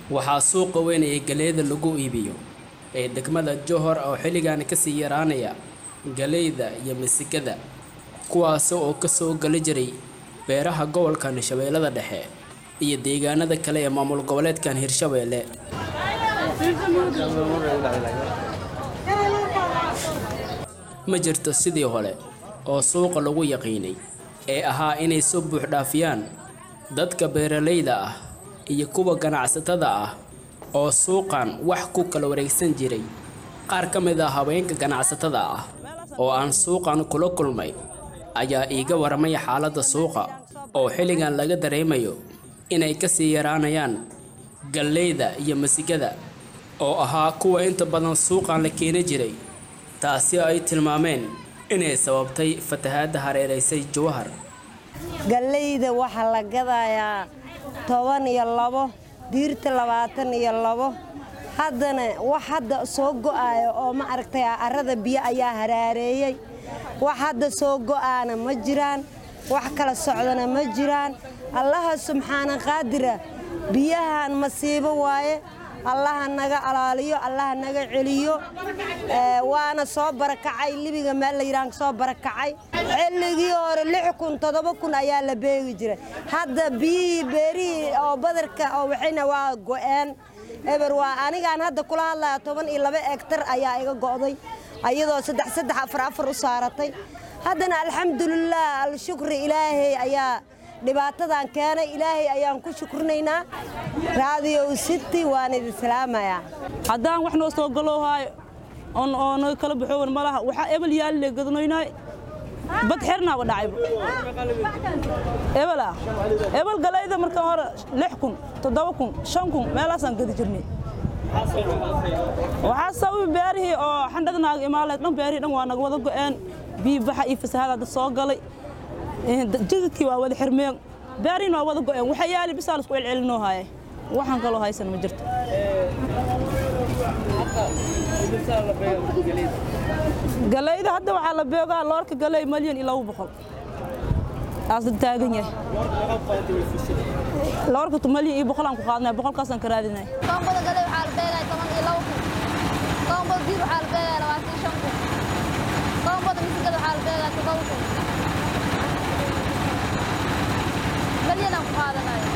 waxaa suuqa weyn ee galeyda lagu iibiyo ee degmada johor oo xilligan kasii yaraanaya galeyda iyo misigada kuwaas oo kasoo gali jiray beeraha gobolkan shabeellada dhexe iyo deegaanada kale ee maamul goboleedkan hirshabeelle ma jirto sidii hore oo suuqa lagu yaqiinay ee ahaa inay soo buuxdhaafiyaan dadka beeralayda ah iyo kuwa ganacsatada ah oo suuqan wax ku kala wareegsan jiray qaar ka mid ah haweenka ganacsatada ah oo aan suuqan kula kulmay ayaa iiga waramaya xaaladda suuqa oo xilligan laga dareemayo inay kasii yaraanayaan galleyda iyo masigada oo ahaa kuwa inta badan suuqan la keeni jiray taasi ay tilmaameen inay sababtay fatahaadda hareeraysay jawahar galleyda waxaa la gadayaa toban iyo labo diirta labaatan iyo labo haddana wax hadda soo go'aayo oo ma aragtay arrada biyo ayaa haraareeyey wax hadda soo go'aana ma jiraan wax kala socdana ma jiraan allaha subxaana qaadira biyahan masiibo waaye allaha naga alaaliyo allaha naga celiyo waana soo barakacay libiga meel la yidhahan soo barakacay xilligii hore lix kun toddoba kun ayaa la beegi jiray hadda biyihii beerihii oo badarka oo waxayna waa go'een eber waa anigaan hadda kula hadlaya toban iyo laba egtar ayaa iga go'day ayadoo saddex saddex afar afar u saaratay haddana alxamdulilah alshukri ilaahay ayaa dhibaatadan keenay ilaahay ayaan ku shukrinaynaa raadiyow city waan idin salaamayaa haddaan wax noo soo galoohaayo oo naga kala baxoowan ma laha waxaa ebel yaalle gadanoynaay bad xernaaba dhacayba ebela ebel galayda marka hore lix kun toddoba kun shan kun meelaasaan gadi jirnay waxaa sababi beerihii oo xandhada naaga imaaleed dhan beerihii dhan waa naga wada go'een biibaxa iyo fasahaada dad soo galay jidadkii waa wada xirmeen beerihiin waa wada go'een waxa yaali bisaa laisku celcelinoo haaye waxaan kaloo haysan ma jirto galayda hadda waxaa la beegaa loorka galey malyan iyo laba boqol aasda taagan yahay loorka malyan iyo boqolaan ku qaadnay boqolkaasaan ka raadinay koombada galey waxaa la beegaa toban iyo laba kun koombada diir waxaa la beegaa labaatan iyo shan kun koombada misigada waxaa la beegaa toddoba kun malyanaan ku qaadanayo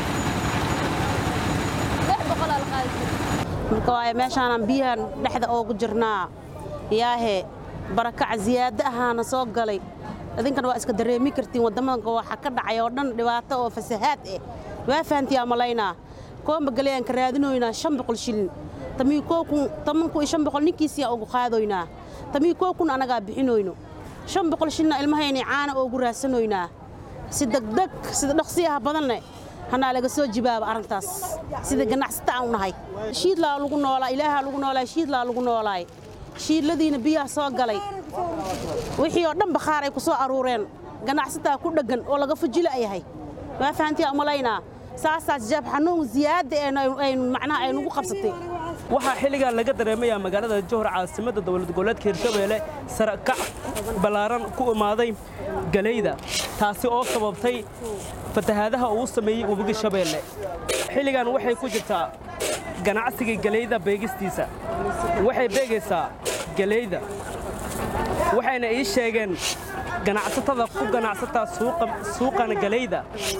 lix boqolaa la qaadi jira marka waaye meeshaanaan biyahan dhexda oogu jirnaa yaahe barakac ziyaado ahaana soo galay idinkan waa iska dareemi kartiin waddamadanka waxa ka dhacay oo dhan dhibaato oo fasahaad eh waa fahantiyaa malaynaa koomba galeyaan ka raadinoynaa shan boqol shilin tamii koo kun toban kun iyo shan boqol ninkiisiyaa ugu qaadoynaa tamii koo kun annagaa bixinoyno shan boqol shilina ilmahayni caana oogu raadsanoynaa si degdeg sida dhaqsiyaha badanne hanaa laga soo jibaaba arrintaas sida ganacsata aan u nahay shiidlaa lagu noolaa ilaahaa lagu noolaay shiidlaa lagu noolaay shiidladiina biyaha soo galay wixii oo dhan bakhaar ay ku soo aruureen ganacsataa ku dheggan oo laga fujila yahay waa fahantiyaa umalaynaa saasaas jaab xanuun ziyaada aynu macnaha ay nagu qabsatay waxaa xilligan laga dareemayaa magaalada johor caasimadda dowlad goboleedka hirshabeelle sarakac ballaaran ku imaaday galeyda taasi oo sababtay fatahaadaha uu sameeyey webiga shabeelle xilligan waxay ku jirtaa ganacsiga galeyda beegistiisa waxay beegaysaa galeyda waxayna ii sheegeen ganacsatada ku ganacsataa suuqan galeyda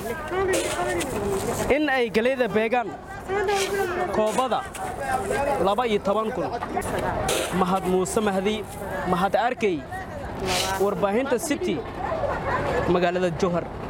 in ay galeyda beegaan koobada laba iyo toban kun mahad muuse mahdi mahad arkey warbaahinta city magaalada johor